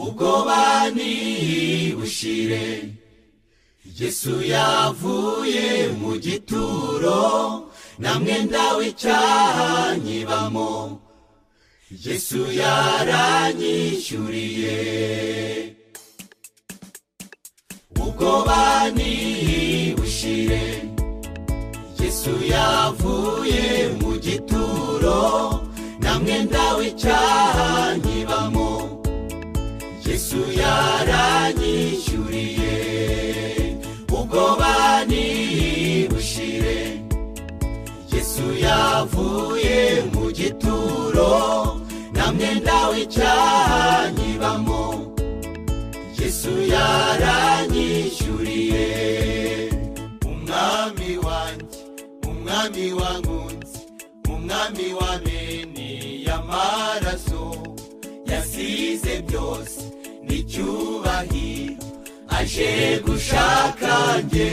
ubwoba ntibushire yesu yavuye mu gituro nta mwenda w'icyaha nkibamo yesu yaranyishyuriye ubwoba ntibushire yesu yavuye mu gituro nta mwenda w'icyaha nkibamo yesu yaranyishyuriye ubwoba ntibushire yesu yavuye mu gituro nta mwenda w'icyaha nkibamo yesu yaranyishyuriye umwami wanjye umwami wankunze umwami w'amene y'amaraso yasize byose n'icyubahiro aje gushaka njye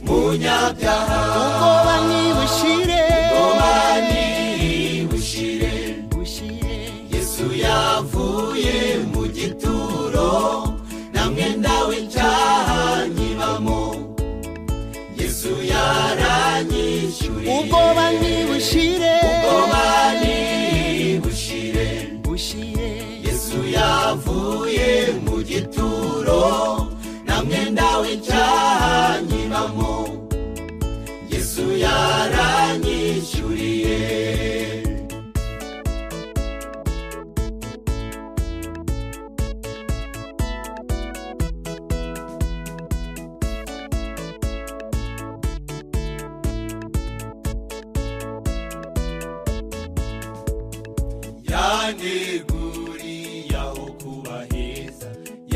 munyabyaha ubwoba ntibushire ubwoba ntibushire bushire yesu yavuye mu gituro nta mwenda w'icyaha nkibamo yesu yaranyishyuriye ubwoba ntibushire ubwoba ntibushire bushire yesu yavuye mu gituro nta mwenda w'icyaha nkibamo yesu yaranyishyuriye yaneguriye aho kuba heza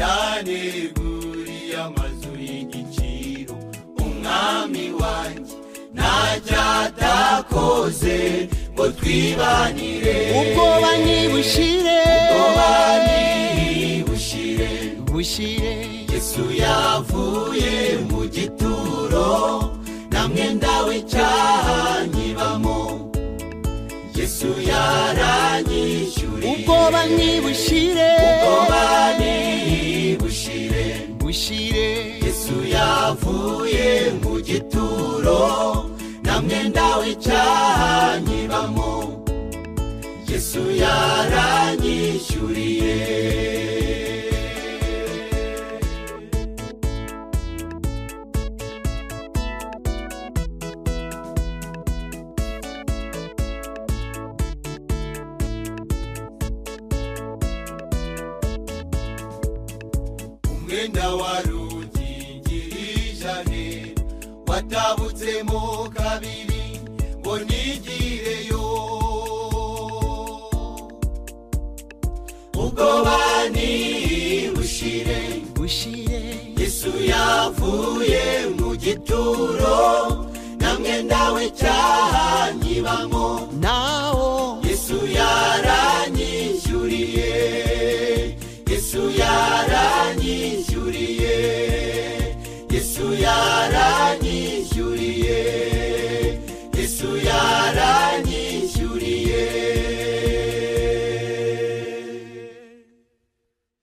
yaneguriye amazu y'igiciro umwami wanjye ntajya atakoze ngo twibanire ubwoba ntibushire ubwoba ntibushire bushire yesu yavuye mu gituro nta mwenda w'icyaha nkibamo yesu yaranyishyuriye ubwoba ntibushire ubwoba ntibushire bushire yesu yavuye mu gituro nta mwenda w'icyaha nkibamo yesu yaranyishyuriye umwenda wa rugingirije watabutsemo kabiri ngo nigireyo ubwoba ntibushire bushire yesu yavuye mu gituro nta mwenda w'icyaha nkibamo nawo yesu yaranyishyuriye yesu yaranyishyuriye yesu yaranyishyuriye